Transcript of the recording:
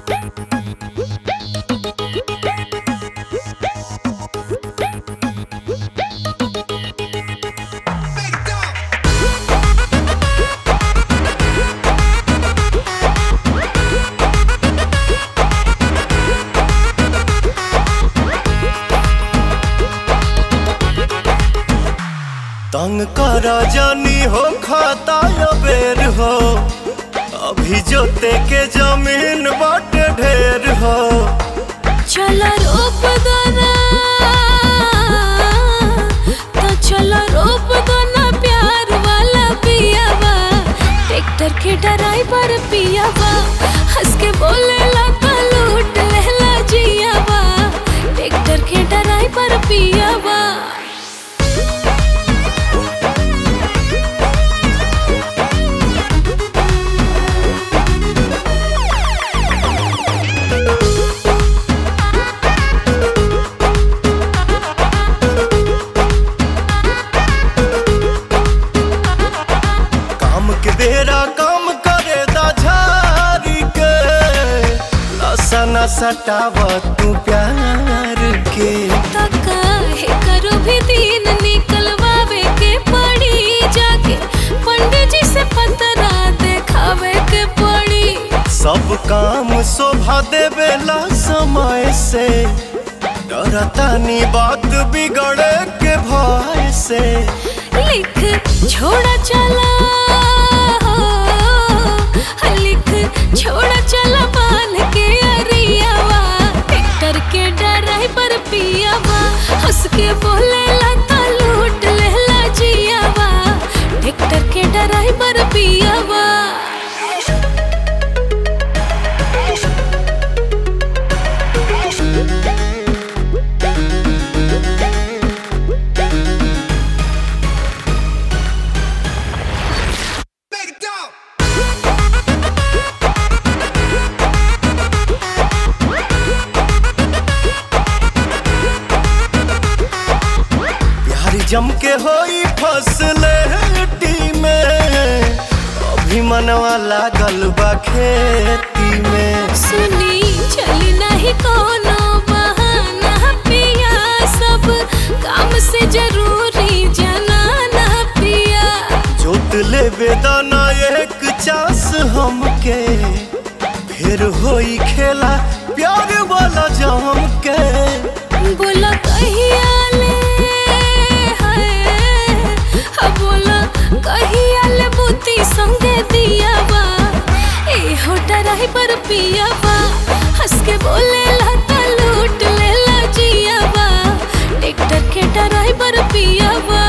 तंग कर जानी हो खाता या बेर हो अभी जोते के जमीन बाटे ढेर हो चला रोप दना तो चला रोप दना प्यार वाला पियावा ट्रैक्टर के ड्राइवर पियावा हंस के बोलेला तो लूट लेला जियावा ट्रैक्टर के ड्राइवर पियावा काम के बेरा काम करे दा झारी के नशा न सटाव तू प्यार के तका है करो भी दिन निकलवावे के पड़ी जाके पंडित जी से पतरा देखावे के पड़ी सब काम शोभा देवेला समय से डरतानी बात बिगड़े के भय से लिख छोड़ा चला लिख छोड़ा चला बांध के अरियावा ट्रैक्टर के ड्राइवर पियावा हंस के बोले लता लूट लेला जियावा ट्रैक्टर के ड्राइवर पियावा प्यार जम के होई फसले में अभी मनवा लागल बा खेती में सुनी चली नहीं कोनो बहाना पिया सब काम से जरूरी जनाना पिया जोत ले बेदाना एक चास हमके फिर होई खेला प्यार वाला जम के बोला कहिया ले हाय अब बोला कहिया ले बुती संगे दियावा ए हो ड्राइवर पियावा हंस के बोले लता लूट लेला जियावा ट्रैक्टर के ड्राइवर पियावा